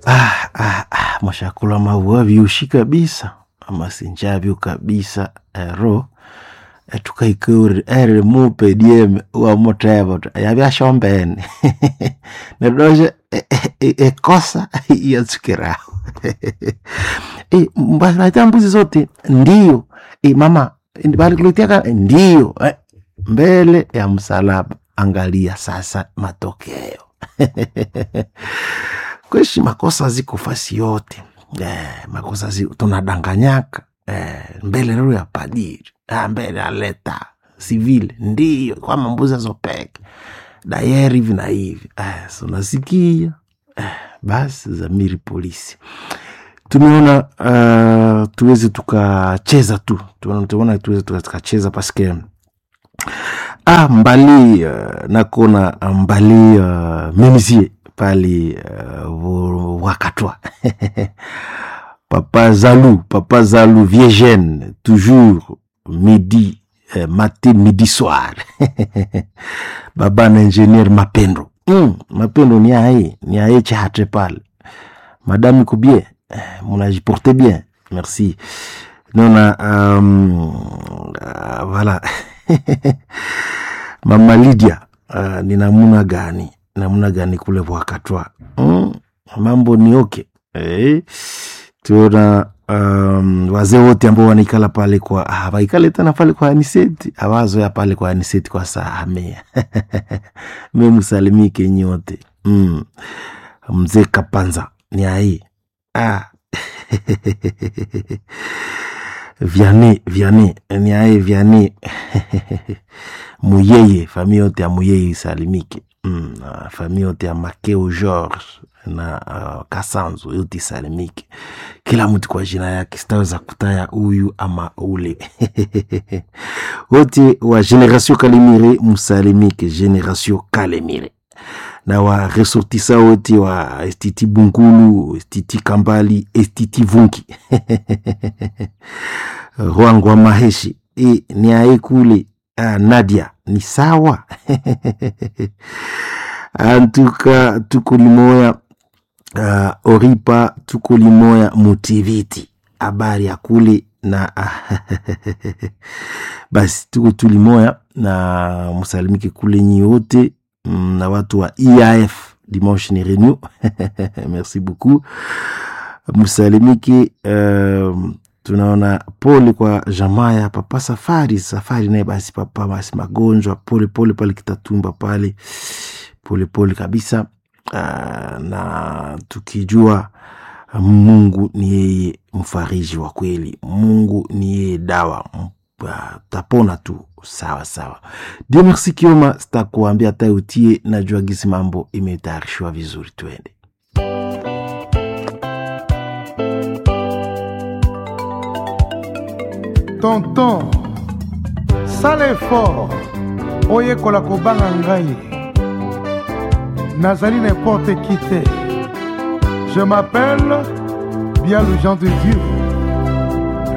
ah, ah, ah, mwashakula maua vyushi kabisa amasinjavyo kabisa ero etukaikeuri ere mupe dieme wamutevo yavyashombene nedoshe ekosa yatsukiraho mbasinaita mbuzi zote ndio e, mama balikulitiaka ndio eh, mbele ya msalaba angalia sasa matokeo kweshi makosa ziko fasi yote eh, makosa zi, tunadanganyaka eh, mbele lero ya padiri ah, mbele ya leta civil ndio kwa mambuzi azopeke dayeri hivi na hivi eh, so nasikia eh, basi zamiri polisi tumeona uh, tuweze tukacheza tu tumeona tuweze tukacheza paske ah, mbali uh, nakona mbali uh, memisie pali uh, wakatwa papa zalou papa zalou viegene toujours midi euh, matin midi soir baba na ingenieur mapendo mm, mapendo ni aye ni aye chahatre pale madame iko bien munajiporte bien merci nona um, uh, voilà mama lydia uh, ni namuna gani namuna gani kule wakatwa mm, mambo ni oke eh, tuona um, wazee wote ambao wanaikala pale kwa hawaikale tena pale kwa aniseti awazoya pale kwa aniseti kwa sahamea me msalimike nyote mm. mzee kapanza ni ai ah. vyane vyane ni aye vyane muyeye famille yote ya muyeye isalimike mm. famille yote ya makeo george na uh, kasanzo yote isalimike kila mtu kwa jina yake sitaweza kutaya huyu ama ule wote wa generation kalemire musalimike generation kalemire na wa resortisa wote wa estiti bunkulu estiti kambali estiti vunki rwangwa maheshi e, ni aye kule ah, nadia ni sawa antuka tuko limoya uh, oripa tuko limoya mutiviti habari ya kule na basi tuko tulimoya na musalimike kule nyi wote na watu wa EAF dimanche ni renew merci beaucoup musalimike uh, tunaona pole kwa jamaa ya papa safari safari naye basi papa basi magonjwa pole pole pale kitatumba pale pole pole kabisa uh, na tukijua mungu ni yeye mfariji wa kweli mungu ni yeye dawa uh, tapona tu sawa sawa dio merci kioma sitakuambia hata utie najua gisi mambo imetayarishiwa vizuri twende tonton sala effort oyekola kobanga ngai nazali n'importe qui te je m'appelle bien le gens de dieu